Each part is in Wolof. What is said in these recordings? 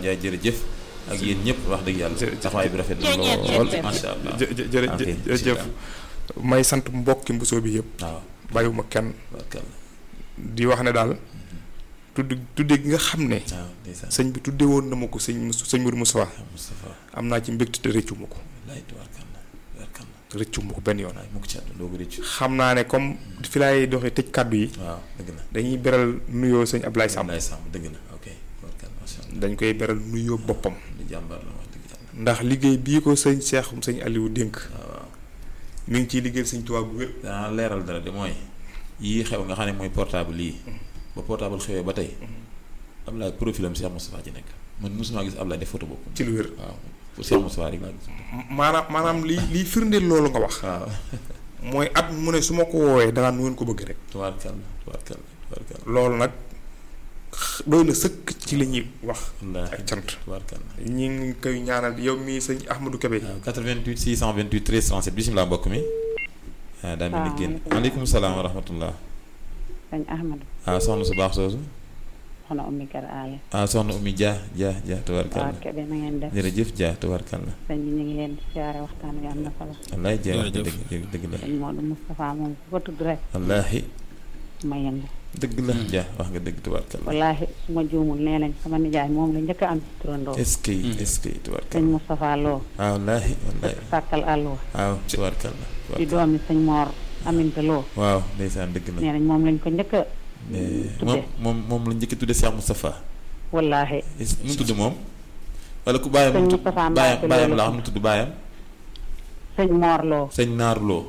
Ndiaye jërëjëf ak yéen ñëpp wax dëgg yàlla Jërëjëf. taxawaay bi rafet na lool macha allah jë jë jërë ok, jërëjëf may sant mbokki mbusoo bi yëpp waaw bàyyiwuma kenn barkalla di wax ne daal tudd tudde gi nga xam ne waaw ndeysaan sëñ bi tudde woon na ma ko sëñ Mus- sëñ Mourou Moustapha Moustapha am naa ci mbégte te rëccu ma ko laay tubaarkalla tubaarkalla rëccu ma ko benn yoon wallaay mu ko ci àdduna doo ko rëccu xam naa ne comme fi laay doxee tëj kàddu yi waaw dëgg la dañuy beral nuyoo sëñ Ablaye Samb Ablaye Samb dëgg la ok tubaarkalla macha allah dañ koy beral nuyoo boppam di jàmbaar la wax dëgg yàlla ndax liggéey bii ko sëñ Cheikh sëñ Aliou dénk waaw waaw mi ngi ciy liggéeyal sëñ Tuubaa bu wér danaa leeral dara de mooy yii xew nga xam ne mooy portable yii ba portable xewee ba tey Ablaye profilam Cheikh Moustapha ci nekk man mosuma gis Ablaye def photo boppam ci lu wér waaw pour Cheikh Moustapha rek laa gis maanaam maanaam li liy firndeel loolu nga wax waaw mooy at mu ne su ma ko woowee dangaa nu ngeen ko bëgg rek tubaarkalla tubaarkalla tubaarkalla loolu nag x- doy na sëkk ci li ñuy wax wallaahi ak cant tubaarkalla ñi ngi koy ñaanal yow mii sëñ Ahmadou Kébé waaw 88 628 13 37 bisimilah mbokk mi ah daa mel ni génn maaleykum salaam wa rahmatullah sëñ Ahmadu ah soxna su baax soosu soxna ummi kër aale ah soxna Oumy Dia Dia Dia waa tubaarkalla Kébé na ngeen def jërëjëf Dia tubaarkalla sëñ bi ñu ngi leen di siyaare waxtaan wi am na solo wallaahi Dia wax nga Jërëjëf. dëgg dëgg dëgg la sëñ Modou Moustapha moom ku ko tudd rek wallaahi ma yëngu dëgg la Dia wax nga dëgg tubaarkalla wallaahi su ma juumul nee nañ sama nijaay moom la njëkk a am ci turandoo est-ce que est-ce que sëñ tubaarkalla Moustapha Lo ah wallaahi wallaahi dëkk sàkkal àlluwa waaw tubaarkalla di doomi sëñ Mor Aminta Lo waaw ndeysaan dëgg la nee nañ moom lañ ko njëkk a mais tudde. moom moom moom la njëkk a tudde Cheikh Moustapha wallaahi est-ce nu mu tudd moom wala ku bàyyam Sëñ mu tudd Moustapha bàyyam Mbacke bàyyam loolu la xam nu tudd bàyyam sëñ Mor Lo sëñ Naar Lo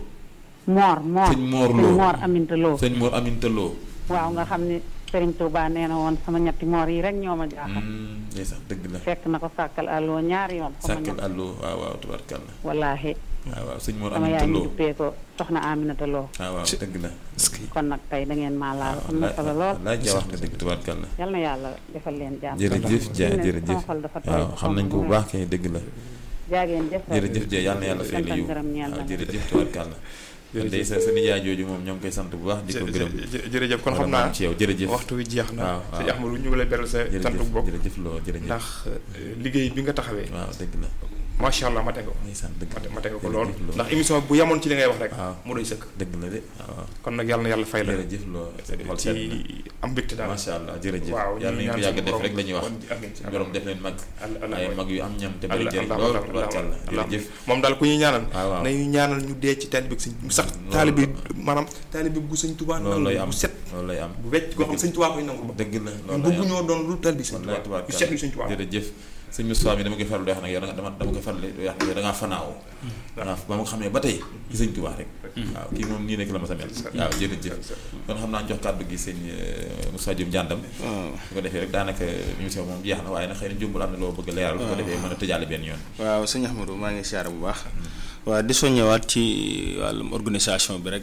Mor Mor sëñ Mor sëñ Lo Mor Aminta Lo sëñ Mor Aminta Lo waaw nga xam ni Sëriñ Touba nee na woon sama ñetti moor yi rek ñoo ma jaaxal Hmm, ndeysaan dëgg la fekk na ko sàkkal àlluwa ñaari yoon sama sàkkal ñett allo waaw waaw tubaarkalla wallaahi waaw waaw sëñ Mor sama Aminta yaay ñu Lo duppee ko soxna Aminata Lo waaw waaw dëgg la kon nag tey da ngeen maa laal am na solo lool laaj ja wax nga dëgg tubaarkalla yal na yàlla defal leen jàmm jërëjëf ja Fi mu ne jërëjëf sama xol dafa tooy waaw xam nañ ko bu baax kay dëgg la jaageen jëf jërëjëf ja yàlla na yàlla fay la sant yiw gërëm ñeel waaw na jërëjëf tubaarkalla kon day sa sa nijaay jooju moom ñoo ngi koy sant bu baax di ko gërëm jë- jërëjëf kon xam vraiment naa ci yow jërëjëf waxtu wi jeex na waaw, waaw. sëñ Ahmadou ñu ngi lay beral sa cantu jërëjëf bopp jërëjëf loo jërëjëf ndax euh, liggéey bi nga taxawee waaw dëgg la macha allah ma teg ko ndeysaan dëgg ma te- ma teg ko jërëjëf lool loo. ndax émission bu yemoon ci li ngay wax rek waaw mu doy sëkk dëgg la de waaw kon nag yàlla na yàlla fay la jërëjëf loo xol sedd na ci am mbégte daal macha allah jërëjëf waaw yàlla nañu ko yàgg def rek la ñuy wax amiin suñu borom def leen mag ay mag yu am ñam te bari Allah jëriñ Allah lool Allah tubaarkàlla Allah jërëjëf moom daal ku ñuy ñaanal waaw waaw nañu ñaanal ñu dee ci taalibe sëñ sax loolu taalibe maanaam taalibe gu sëñ Tuubaa loolu lay nangu am bu set loolu lay am bu wecc koo xam sëñ Tuubaa koy nangu ba dëgg la ñu loolu lay bëgg am ñoo doon lu taalibe sëñ wallaay Tuubaa yu tubaarkàlla set yu sëñ Tuubaa jërëjëf sëñ Moustapha mi dama koy faral di wax nag yow da nga dama dama koy faral di wax ne yow da ngaa fanaaw da ngaa ba ma ko xamee ba tey ci sëñ Tuubaa rek waaw kii moom nii rek la ma sa mel waaw jërëjëf kon xam naa jox kàddu gi sëñ euh, Moussa Diop Ndiandam su ko defee rek daanaka émission moom jeex na waaye nag xëy na jumbul am na loo bëgg a leeral su ko defee mën a tëjaale benn yoon waaw sëñ Ahmadou maa ngi siyaare bu baax waaw di soññewaat ci wàllum organisation bi rek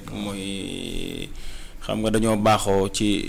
mooy xam nga dañoo baaxoo ci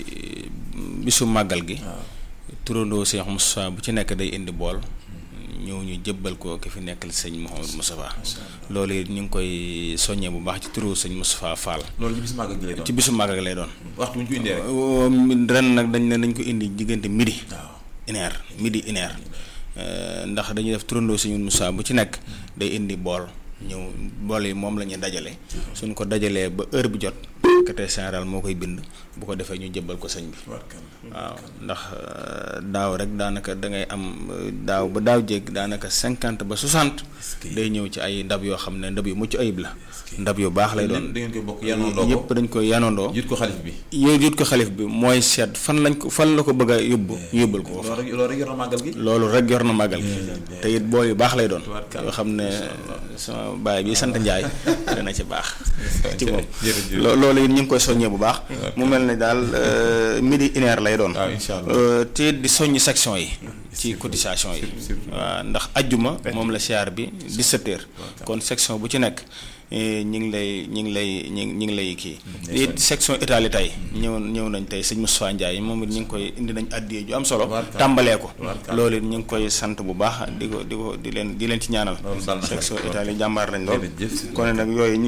bisu màggal gi turandoo Cheikh Moustapha bu ci nekk day indi bool ñëw ñu jëbbal ko ki fi nekkal sëñ Mouhamadou Moustapha loolu it ñu ngi koy soññee bu baax ci turu sëñ Moustapha Fall loolu ci bis màggal gi lay doon ci bisu màggal gi lay doon waxtu bu ñu ko indee rek Euh, ren nag dañ ne nañ ko indi diggante midi waaw une heure midi une heure Euh, ndax dañuy def turandoo suñu Moussa bu ci nekk day indi bool ñëw bool yi moom la ñuy dajale suñ ko dajalee ba heure bi jot secrétaire général moo koy bind bu ko defee ñu jëbbal ko sëñ bi tubaarkàlla waaw ndax euh, daaw rek daanaka da ngay am euh, daaw ba daaw jéeg daanaka cinquante ba soixante que- day ñëw ci ay ndab yoo xam ne ndab yu mucc ayib la ndab yu baax lay doon da ngeen koy bokk yanoo yëpp dañ koy yanondoo yit ko xalif bi yooyu yut ko xalif bi mooy seet fan lañ ko fan la ko bëgg a yóbbu ñu yóbbul ko loolu rek loolu rek yor na màggal gi loolu rek yor na màggal gi te it bool yu baax lay doon Tubaarkàlla. yoo xam ne sama baay bi sant Njaay dana ci baax ci moom jërëjëf. lo- loolu it ñu ngi koy soññee bu baax mu mel ne daal euh, midi une heure lay doon waaw incha allah Euh, te it di soññ section yi ci cotisation yi waaw ndax ajjuma moom la siyaar bi 17 heures kon section bu ci nekk eh, ñi ngi lay ñi ngi lay ñi ñi ngi lay kii it section Italie tey ñëw ñëw nañ tey sëñ Moustapha Ndiaye moom it ñu ngi koy indi nañ addiyee ju am solo Tubaarkàlla. tàmbalee ko Tubaarkàlla. loolu it ñu ngi koy sant bu baax di ko di ko di leen di leen ci ñaanal Loolu dal na xel. section Italie jàmbaar lañ lool Jërëjëf. kon nag yooyu ñu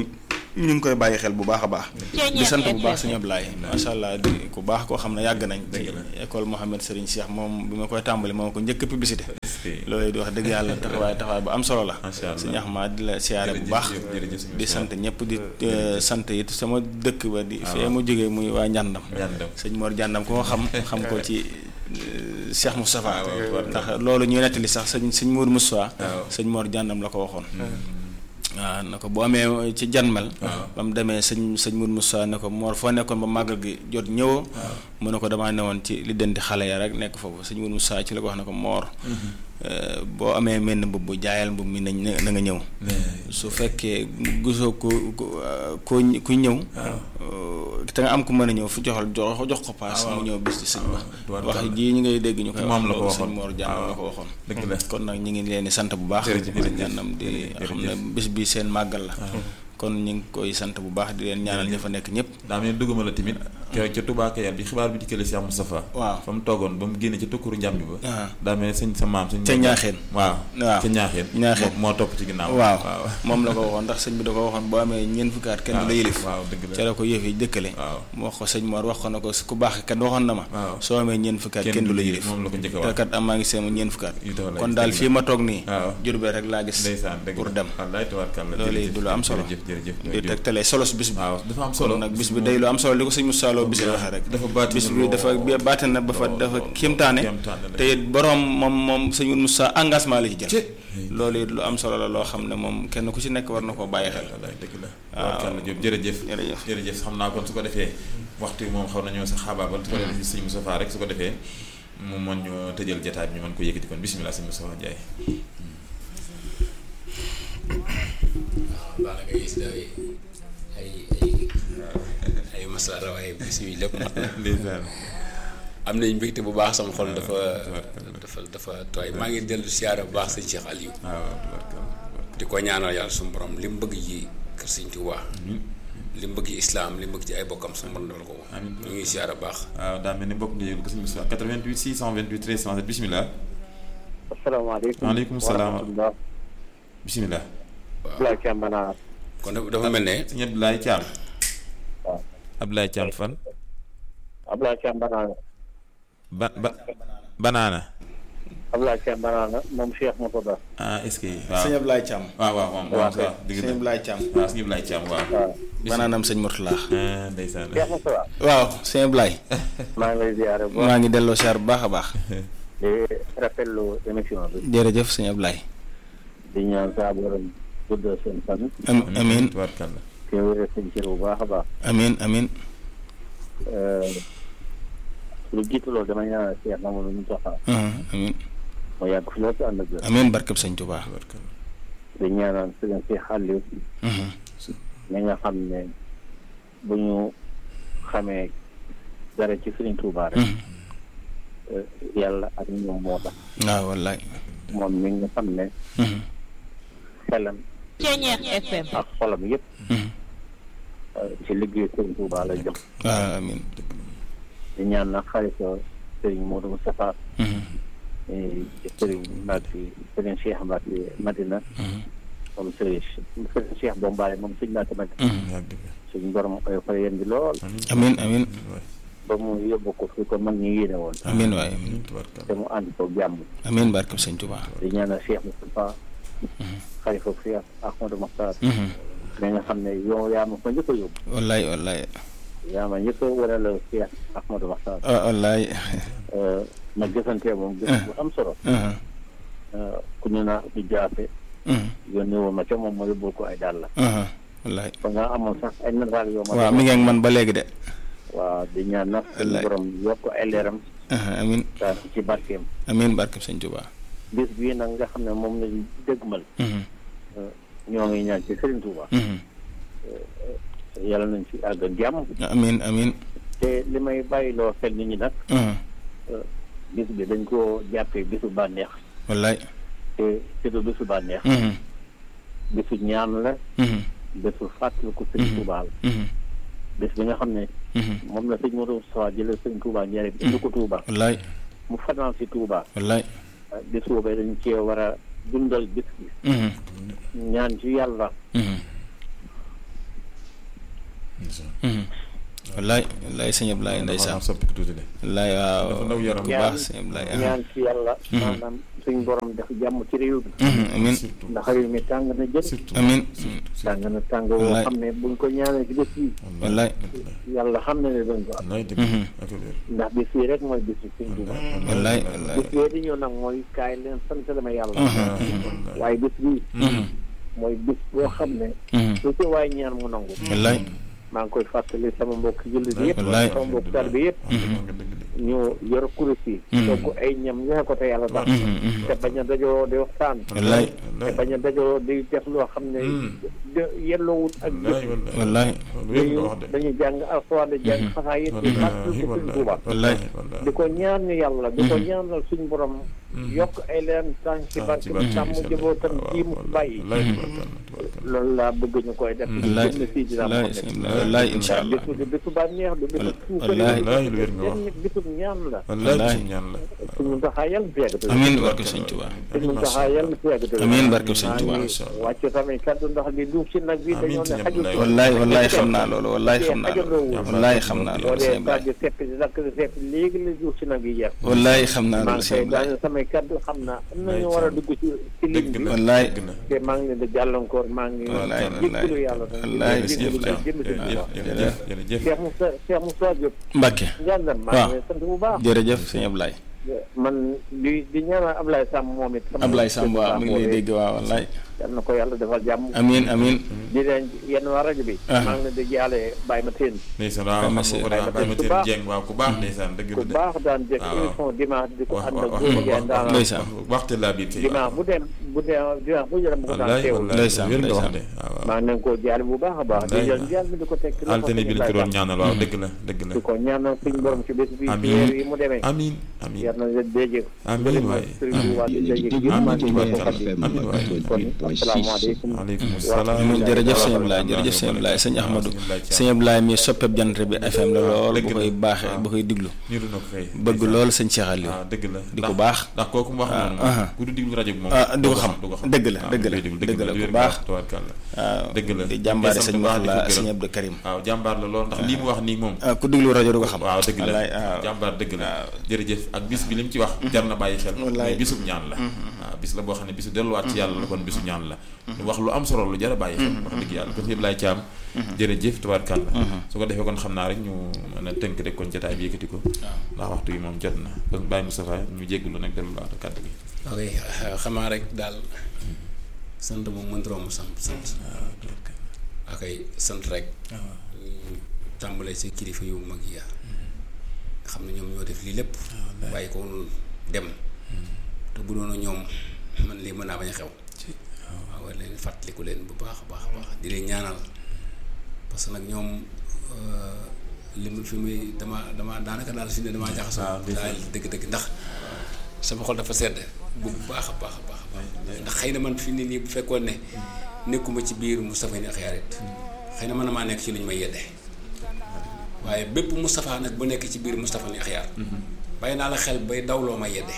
ñu ngi koy bàyyi xel bu baax a baax di sant bu baax sëñ Ablaye macha allah di ku baax koo xam ne yàgg nañ ci école Mohamed Serigne Cheikh moom bi ma koy tàmbali moo ko njëkk publicité loolu di wax dëgg yàlla taxawaay taxawaay bu am solo la Macha Allah. sëñ Ahmad di la siyaare bu baax Jërëjëf, jërëjëf, sëñ di Moussa. sant ñëpp di euh, sant it sama dëkk ba di fee mu jógee muy waa Njàndam Njàndam. sëñ Mor Njàndam ko xam xam ko ci euh, Cheikh Moustapha waaw, waaw. ndax loolu ñuy nettali sax sëñ sëñ Mour Moustapha waaw. sëñ Mor Njàndam la ko waxoon waaw na ko bu amee ci janmel ba mu demee sëñ sëñ Mour Moustapha ne ko Mor foo nekkoon ba màggal gi jot ñëwoo mu ne ko damaa newoon ci li denti xale ya rek nekk foofu sëñ Mour Moustapha ci la ko wax ne ko Mor euh, boo amee menn mbubb bu jaayal mbubb mi nañ na nga ñëw su fekkee gisoo ku ku ku ku ñëw te nga am ku mën a ñëw fu joxal jox jox ko paas mu ñëw bis ci sëñ ba tubaarkàlla. wax jii ñu ngay dégg ñu koy Moom la ko wax waxoon. sëñ Mor Jànnam la ko waxoon dëgg la. kon nag ñu ngi leen di sant bu baax Jërëjëf, jërëjëf. jànnam di Jërëjëf. xam ne bis bi seen màggal la kon ñu ngi koy sant bu baax di leen ñaanal ña fa nekk ñëpp daa mel ni dugguma la tamit keroog ca Touba Kayar bi xibaar bi dikkale Cheikh Moustapha waaw. fa mu toogoon ba mu génne ca tukkuru njàmbi ba Ah. daa mel ni sëñ sa maam sëñ Ca Ñaaxeen. waaw waaw. ca ñaaxeen Ñaaxeen. moo moo topp ci ginnaaw waaw moom la ko waxoon ndax sëñ bi da ko waxoon boo amee ñeent fukki at kenn du la yëlif waaw dëgg la ca la ko yëf yi dëkkale waaw mu wax ko sëñ Mor wax ko na ko ku baax kat waxoon na ma waaw. soo amee ñeent fukki at kenn du la yëlif moom la ko njëkk a te wax kat am maa ngi seema ñeent fukki at Yu tax la kon gis, daal dëgg fii ma toog nii waaw. Jurbel rek laa gis ndeysaan dëgg pour la. dem wallaay tabaarkalla loolu jërëjëf, du lu am solo jërëjëf jërëjëf di jërëjëf. tegtalee solos bis bi waaw dafa am solo kon nag bis bi day lu am solo li ko sëñ Moussa Lo bis waxee rek dafa baati bis bi dafa baate na ba fa dafa kéemtaane kéemtaane la. te it borom moom moom sëñ Moussa engagement la ci Ci. jël loolu it lu am solo la loo xam ne moom kenn ku ci nekk war na koo bàyyi xel wallaay dëgg la waaw. tabaarkalla Jóob jërëjëf Jërëjëf. jërëjëf xam naa kon su ko defee waxtu bi moom xaw nañoo sa xaabaabal su ko defee sëñ Moustapha rek su ko defee mu mën ñu tëjal jotaay bi ñu mën ko yëkkati kon bisimilah sëñ Moustapha Ndiaye baax na ngay gis day ay ay ay masala waaye bis yi lépp mat na ndeysaan am nañ mbégte bu baax sama xol dafa dafa dafa tooy maa ngi dellu siyaara bu baax sëñ Cheikh Aliou waaw tabaarkalla di ko ñaanal yàlla suñu borom li mu bëgg ji kër sëñ Tuubaa li mu bëgg ci islaam li mu bëgg ci ay bokkam suñu borom defal ko ko Amiin. ñu ngi siyaara bu baax waaw daa mel ni mbokk nga yëgul ko sëñ Moustapha 88 628 13 37 bisimilah asalaamaaleykum Waaleykum salaam. wa rahmatulah. bisimilah Abdoulaye Thiam Banaar. kon dafa dafa mel ne sëñ Abdoulaye Thiam waaw Abdoulaye Thiam fan Abdoulaye Thiam Banaar. ba ba banaana Abdoulaye Thiam Banaar moom Cheikh Mourtada. ah est-ce que waaw sëñ Ablaye Thiam waaw waaw moom moom sax dëgg sëñ la Ablaye Thiam waaw sëñ Abdoulaye Thiam waaw waaw banaanam sëñ Mourtala ah ndeysaan Cheikh Mourtada. waaw sëñ Ablaye maa ngi lay ziare bu baax maa ngi delloo siyaar bu baax a baax di rafetlu émission bi. jërëjëf sëñ Ablaye di ñaan saa borom guddal seen fan. am amin tubaarkalla te wéral seen cër bu baax a baax. amin amin lu jiitu loolu dama ñaanal Cheikh Mamadou Moustapha. ah, amin mu yàgg fi loolu te ànd ak wér. amin barkeb sëñ Tuubaa tubaarkalla di ñaanal sëñ Cheikh Aliou. Mhm. mi nga xam ne bu ñu xamee dara ci Sëriñ Tuubaa rek. Mhm. eh, yàlla ak ñoom moo tax. waaw wallaay moom mi nga xam ne Mhm. xelam Ceñeex FM. ak xolam yëpp Mhm. eh, ci liggéey Sëriñ Tuubaa la jëm waaw amin di ñaan nag xarifa Sëriñ Modou Moustapha Mhm. eh, Sëriñ Mbacke Sëriñ Cheikh Mbacke Madina Mhm. moom Sëriñ Sëriñ Cheikh Bombaale moom Sëriñ Mbacke Madina Mhm. yaa dëgg suñu borom koy fa yéen bi lool amin amin waay ba mu yóbbu ko fi ko mag ñi yéene woon amin waay amin tubaarkalla te mu ànd ko jàmm amin barkeb sëñ Tuubaa di ñaanal Cheikh Moustapha xalifa Cheikh Ahmadou Mokhtar Mhm. mi nga xam ne yow yaa ma fa njëkk a yóbbu wallaay wallaay yaa ma njëkk a waral Cheikh Ahmadou Mokhtar ah, wallaay eh, ma gisantee moom gis bu am solo Mhm. eh, ku ñu naa di jaafe Mhm. yónni woon ma ca moom ma yóbbul ko ay dàll Mhm. wallaay ba nga amoon sax ay nataal yoo ma waaw mi ngi ak man ba léegi de waaw di ñaan nag suñu Wallaay. borom yokk ay leeram Mhm. amin daal ci barkeem amin barkeb sëñ Tuubaa bis bii nag nga xam ne moom lañ dëggmal Mhm. ñoo ngi ñaan ci Serigne Touba Mhm. yàlla nañ ci àgg ak jàmm amin amin te li may bàyyiloo xel nit ñi nag Mhm. bis bi dañ koo jàppee bisu bànneex wallaay te te du bisu bànneex Mhm. bisu ñaan la Mhm. bisu fàttaliku Serigne Touba la Mhm. bis bi nga xam ne Mhm. moom la sëñ Modou Sow jëlee Serigne Touba njëriñ indi ko Touba wallaay mu fanaan si Touba wallaay bis boobee dañ cee war a dundal bis bi Mhm. ñaan ci yàlla Mhm. wallaay wallaay sëñ Ablaye ndeysaan dafa soppi ko tuuti de wallaay waaw dafa ndaw yaram. ku baax sëñ Ablaye ñaan ci yàlla maanaam suñ borom def jàmm ci réew mi amin surtout ndax réew mi tàng na jël surtout amin tàng na tàng woo Wallaay. xam ne buñ ko ñaanee ci bés yi wallaay yàlla xam na ne duñ ko am wallaay dëgg ak wér ndax bés yi rek mooy bés yi suñ Tuuba wallaay wallaay bés bee di ñëw nag mooy kaay leen sant dama yàlla wallaay waaye bés bii mooy bés boo xam ne lu ci waay ñaan mu nangu wallaay maa ngi koy fàttali sama mbokk jullit yëpp Wallaay. sama mbokk tar bi yëpp ñu yor kurus yi togg ay ñam ñoo ko te yàlla tax te bañ a dajoo di waxtaan wallaay te bañ a dajoo di def loo xam ne de yelloowut ak wallaay jëf wallaay wér nga wax de dañuy jàng alxuraan di jàng xasaa yit di fàttali ko suñ Tuuba wallaay di ko ñaan ñu yàlla di ko ñaanal suñ borom yokk ay leen tànk ci barke bi sàmm jabootam ji mu bàyyi loolu laa bëgg ñu koy def wallaay jëm si dina wallaay ko sëñ Ablaye wallaay incha allah bisu du bisu bànneex du bisu suukar wallaay wallaay lu wér nga wax benn bisu ñaan la wallaay ci ñaan la suñu taxaa yàlla fi yàgg te amiin barke sëñ Tuuba suñu taxaa yàlla fi yàgg te amiin barke sëñ Tuuba wàcc tamit kaddu ndax li duuf ci nag bi dañoo ne xajul wallaay wallaay xam naa loolu wallaay xam naa loolu wallaay xam naa boo loolu sëñ dee Ablaye tàgg sepp di dakk di sepp léegi la duuf ci nag bi jeex wallaay xam naa maa loolu ngi sëñ koy Ablaye daane samay kaddu xam naa am nañu war a dugg ci ci ligne dëgg bi na wallaay dëgg na te maa ngi leen di jàllankoor maa ngi wallaay jéggalu yàlla wallaay di jéggalu jërëjëf jëm ci jërëjëf jërëjëf jërëjëf Cheikh Moussa Cheikh Moussa Diop Mbacke njàndam maa ngi lay sant bu baax jërëjëf sëñ Ablaye man di di ñaanal Ablaye Samb moom it sama Ablaye Samb waaw mi ngi lay dégg waaw wallaay yal na ko yàlla defal jàmm amiin amiin di leen yenn waa rajo bi Ah. maa ngi leen di jaale Baye ma teen ndeysaan waaw xam nga ko daa bàyyi ma ku teen baax. jeng waaw ku baax ndeysaan dëgg ku la de baax daan def waaw. émission dimanche di ko wax ànd wax ak wax góor ngeen daan ndeysaan. waxte laa biir kay dimanche bu dem bu dem dimanche bu jëlee mu ko daan wallaay teewul wallaay Ndeysaan, wér nga wax ndeysaan. de waaw waaw maa ngi leen koo jaale bu baax a baax di Wallaay. jël jàll mi di ko teg ci loxo altine bi lañ ko doon ñaanal waaw dëgg la dëgg la di ko ñaanal suñu borom ci bés bi Amiin. weer yi mu demee amiin amiin yar na leen déjee amiin waay Sëriñ Tuubaa di déjee amiin yërmande ci ci barke ko xaddi amiin waay kon asalaamaaleykum aleykum salaam amiin jërëjëf sëñ Ablaye jërëjëf sëñ Ablaye sëñ Ahmadou sëñ Ablaye mi soppeeb jant bi FM la lool dëgg bu la. koy baaxee bu koy diglu niru na ko kay bëgg lool sëñ Cheikh Aliou waaw dëgg la di ko ndax- baax. ndax kooku mu wax noonu aha. ku du diglu rajo bi moom Ah, du ko xam. du ko xam Dëgg la, waaw, dëgg la, du koy diglu, dëgg la, du ku wér baax. nga tubaarkàlla waaw dëgg la di jàmbaare sant sëñ bu baax, di ko Mourala gërëm. sëñ Abdou Karim waaw jàmbaar la lool ndax lii mu wax nii moom ah ku diglu rajo du ko xam waaw dëgg la wallaay waaw jàmbaar dëgg la jërëjëf ak bis bi li mu ci wax jar na bàyyi xel Wallaay. mais bisub ñaan la waaw bis la boo xam ne bisu delluwaat ci yàlla la kon bisu ñaan la lu wax lu am solo lu jar a bàyyi xel wax dëgg yàlla kon fi Ibrahima Thiam jërëjëf tubaarkàlla su ko defee kon xam naa rek ñu mën a tënk rek kon jotaay bi yëkkati ko ndax waxtu yi moom jot na kon Baye Moustapha ñu jéggulu nag delluwaat kàddu gi ok xamaa rek daal sant moom mënta romb sant sant ak ay sant rek tàmbalee ci kilifa yu mag yi xam ne ñoom ñoo def lii lépp bàyyi ko woon dem te bu doon ñoom man lii mën naa bañ a xew waaw war leen fàttaliku leen bu baax a baax a baax di leen ñaanal parce que nag ñoom li mu fi muy dama dama daanaka daal fi ne damaa jaxasoo daal dëgg-dëgg ndax sama xol dafa sedd bu baax a baax a baax a baax ndax xëy na man fi ne nii bu fekkoon ne nekkuma ci biir Moustapha ni Akhyar it xëy na mën na maa nekk ci lu ñu may yedde waaye bépp Moustapha nag bu nekk ci biir Moustapha ni Akhyar bàyyi naa la xel bay dawloo ma yedde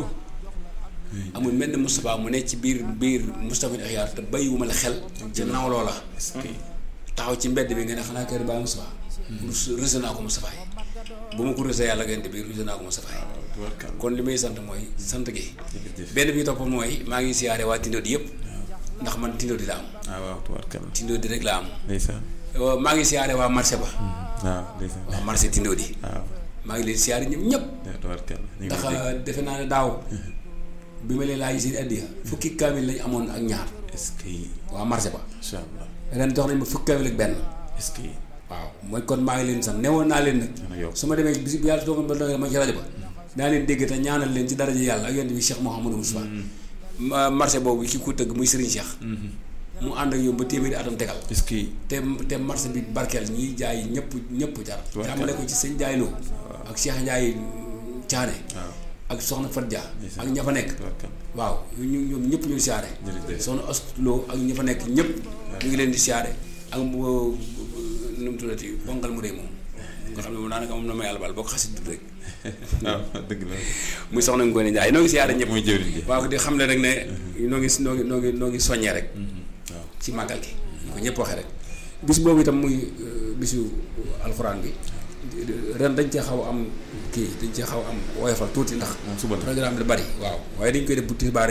amul mel ni Moustapha mu ne ci biir biir Moustapha ni Akhyar te bàyyiwuma la xel ci nawloo la taxaw ci mbedd bi nga ne xanaa kër Baye Moustapha ruse naa ko Moustapha yi bu ma ko rusee yàlla ngeen di biir ruse naa ko Moustapha yi kon li may sant mooy sant gi benn bi topp mooy maa ngi siyaare waa Tindodi yëpp ndax man Tindodi la am ah waaw tubaarkàlla Tindodi rek la am ndeysaan maa ngi siyaare waa marché ba waaw ndeysaan waa marché Tindodi waaw maa ngi leen siyaare ñëpp ñëpp waaw tubaarkàlla ñu ngi ndax lay dégg. defe naa ne daaw bi ma leen laaj seen addiya fukki kaamil lañ amoon ak ñaar est-ce que waa marché ba incha allah ren jox nañ ma fukki kaamil ak benn est-ce que waaw mooy kon maa ngi leen sant newoon naa leen nag dana yokk su ma demee bis bu yàlla toogoon ba doon ma ci rajo ba naa leen dégg te ñaanal leen ci daraja yàlla ak yonent bi Cheikh Mouhamadou Moustapha ma marché boobu ki ko tëgg muy Serigne Cheikh mu ànd ak yow ba téeméeri atam tegal est-ce que te te marché bi barkeel ñiy jaay ñëpp ñëpp jar jàmmale ko ci sëñ Jaay Lo ak Cheikh Ndiaye Thiané waaw ak soxna Fat Dia ak ña fa nekk tubaarkàlla waaw ñu ñoom ñëpp ñu ngi siyaare Jërëjëf. soxna Ostlo ak ña fa nekk ñëpp ñu ngi leen di siyaare ak mu nu mu tuddati bonkal mu rëy moom nga xam ne moom daanaka moom na ma yàlla baal boo ko xasit tudd rek waaw dëgg la muy soxna Ngoone Njaay noo ngi siyaare ñëpp mooy jëwriñ ji waaw di xam ne rek ne noo ngi noo ngi noo ngi noo ngi soññee rek waaw ci màggal gi ñu ko ñëpp waxee rek bis boobu itam muy bisu alxuraan bi ren dañ cee xaw am kii dañ cee xaw am woyofal tuuti ndax programme bi da bari waaw waaye dañ koy def bu tisbaaree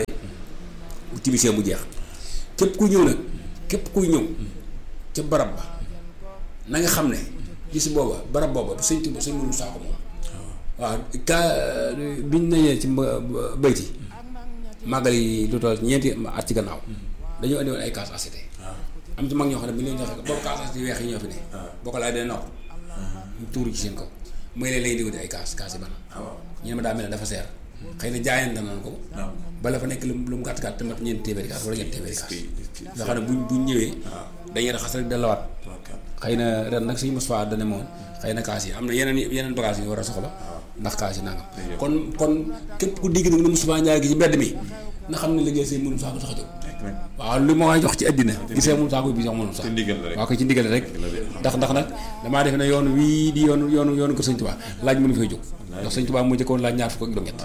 bu timisee mu jeex képp kuy ñëw nag képp kuy ñëw ca barab ba na nga xam ne gis booba barab booba sëñ Tuba sëñ mënul saako moom waaw ka biñ nañee ci bayti màggal yi lu toll ñeenti at ci gannaaw dañoo andi woon ay kaas acité am ci mag ñoo xam ne bu ñu leen joxee boobu kaas acité weex yi ñoo fi ne boo ko laaj dana nopp mu tuuru ci seen kaw mooy leen lay di ay kaas kaas yi ban ñu ne ma daa mel ne dafa seer xëy na jaayante nañ ko bala fa nekk lu lu mu gàtt gàtt tamat ñeenti téeméeri kaas wala ñeenti téeméeri kaas nga xam ne buñ buñ ñëwee dañuy raxas rek dalawaat xëy na ren nag suñu Moustapha dana moon xëy na kaas yi am na yeneen yeneen bagage yi war a soxla ndax kaas yi nangam kon kon képp ku digg nag ne Moustapha Ndiaye gi ci mbedd mi na xam ne liggéey sëñ mënum saako tax a jóg waaw li ma waay jox ci àddina gisee mënum saako bi sax mënum sax waaw ko ci ndigal rek ndax ndax nag damaa defe ne yoon wii di yoonu yoonu yoonu ko sëñ Tuubaa laaj mënu fay jóg ndax sëñ Tuubaa moo jëkkoon laaj ñaar fukk ak juróom-ñett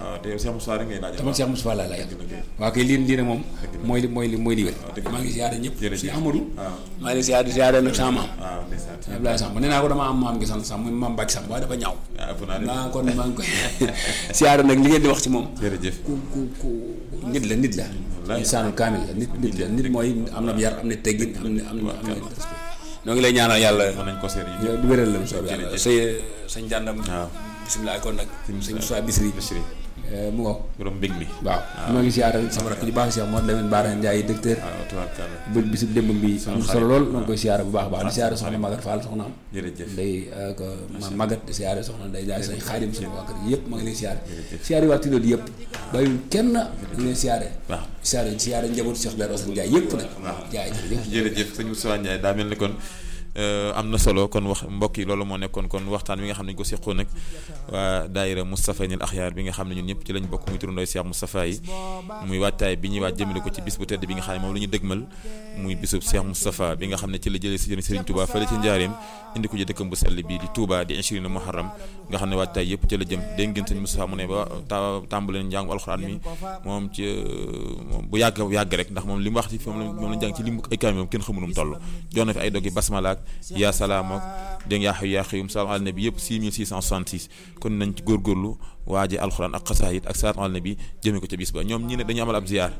dama Cheikh Moustapha laa laaj waaw kay lii lii ne moom mooy li mooy li mooy li wér maa ngi siyaare ñëpp si Amadou maa ngi siyaare siyaare nag sama maam Abdoulaye Samb nee naa ko dama am maam gi sant Samb muy maam Bàcc Samb waaye dafa ñaaw maa kon maa ngi koy siyaare nag li ngeen di wax ci moom ku ku ku nit la nit la insaanul kaamil la nit nit la nit mooy am na yar am na teggin am na am na am na respect noo ngi lay ñaanal yàlla du wéral la mu soob yàlla sa sañ jàndam bisimilah kon nag sëñ Moussa Bisri mu ngo borom mbég mi waaw maa ngi siyaare sama rakk ji baax si moo demee Baara Ndiaye docteur bu bisu démb bi am solo lool maa ngi koy siyaare bu baax baax di siyaare soxna Magat Fall soxna am day ko ma Magat di siyaare soxna day jaay sañ xaadim sama waa kër yëpp maa ngi leen siyaare siyaare waa Tidodi yëpp bàyyiwul kenn ñu leen siyaare siyaare siyaare njabootu Cheikh Dara Ousmane Ndiaye yëpp nag jaay jërëjëf jërëjëf sëñ Moussa Ndiaye daa mel ni kon am na solo kon wax mbokk yi loolu moo nekkoon kon waxtaan wi nga xam ne ñu ko seqoon nag waa daayira Moustapha Nil Axyaar bi nga xam ne ñun ñëpp ci lañ bokk muy turandooy Cheikh Moustapha yi muy waajtaay bi ñuy waaj jëmale ko ci bis bu tedd bi nga xam ne moom la ñu dëgmal muy bisub Cheikh Moustapha bi nga xam ne ci la jëlee si jëriñ Serigne Touba fële ci njaareem indi ko ci dëkkam bu sell bi di Touba di inchirina Muharram nga xam ne waajtaay yëpp ci la jëm dégg ngeen sëñ Moustapha mu ne ba tàmbaleen njàngu alxuraan mi moom ci bu yàgg yàgg rek ndax moom li mu wax ci moom moom la jàng ci li mu ay kaami moom kenn xamunum toll jox na fi ay doggi basmala yaa salaam ak dégg nga yaa xayu yaa xayum salaam ala nabi yëpp 6666 kon nañ ci góorgóorlu waaje alxuraan ak xasaayit ak salaam ala nabi jëmee ko ca bis ba ñoom ñi ne dañu amal ab ziyaar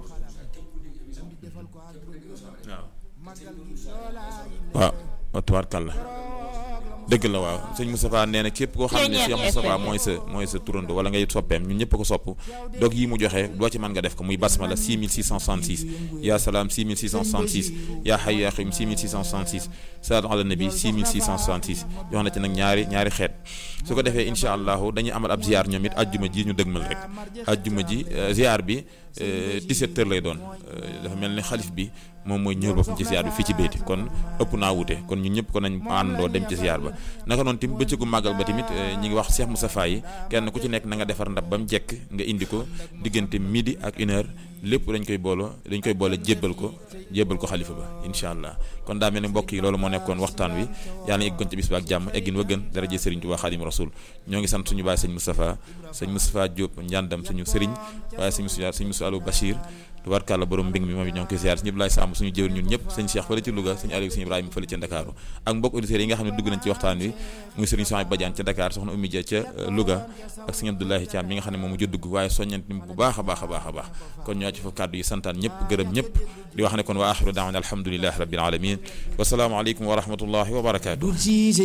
waaw waaw tubaarkàlla dëgg la waaw sëñ Moustapha nee na képp koo xam ne Cheikh Moustapha mooy sa mooy sa turando wala ngay soppeem ñun ñëpp ko sopp dog yi mu joxe doo ci mën nga def ko muy basmala 6666 yaa salaam 6666 yaa xay yaa xim 6666 salaatu ala nabi 6666 jox na ci nag ñaari ñaari xeet su ko defee incha allahu dañuy amal ab ziar ñoom it ajjuma ji ñu dëgmal rek ajjuma ji ziar bi 17 heures lay doon dafa mel ni xalif bi moom mooy ñëw boppam ci ziar bi fii ci béyti kon ëpp naa wute kon ñun ñëpp ko nañ àndandoo dem ci ziar ba naka noonu tamit bëccëgu màggal ba tamit ñi ngi wax Cheikh Moustapha yi kenn ku ci nekk na nga defar ndab ba mu jekk nga indi ko diggante midi ak une heure lépp dañ koy boolo dañ koy boole jébbal ko jébbal ko xalifa ba incha allah kon daa mel ni mbokk yi loolu moo nekkoon waxtaan wi yàlla na eggoon ci bis ba ak jàmm eggin wa gën daraje Serigne Touba Xaadimu Rasul ñoo ngi sant suñu baay sëñ Moustapha sëñ Moustapha Diop njàndam suñu Serigne waaye sëñ Moustapha sëñ Moustapha Alou Bachir tubaarkàlla borom mbing mi moom it ñoo ngi koy ziar ñëpp laay sàmm suñu jëwr ñun ñëpp sëñ Cheikh fële ci Louga sëñ Aliou sëñ Ibrahima fële ca Dakar ak mbokk auditeurs yi nga xam ne dugg nañ ci waxtaan wi muy sëriñ Soxna Badiane ca Dakar soxna Oumy Dia ca Louga ak sëñ Abdoulahi Thiam mi nga xam ne moom mu dugg waaye soññant bu baax a baax a baax a baax kon ñoo ci fa kàddu yi santaan ñëpp gërëm ñëpp di wax ne kon wa axiru daawana alhamdulilahi rabbil alamin wasalaamu aleykum wa rahmatullahi wa barakatuh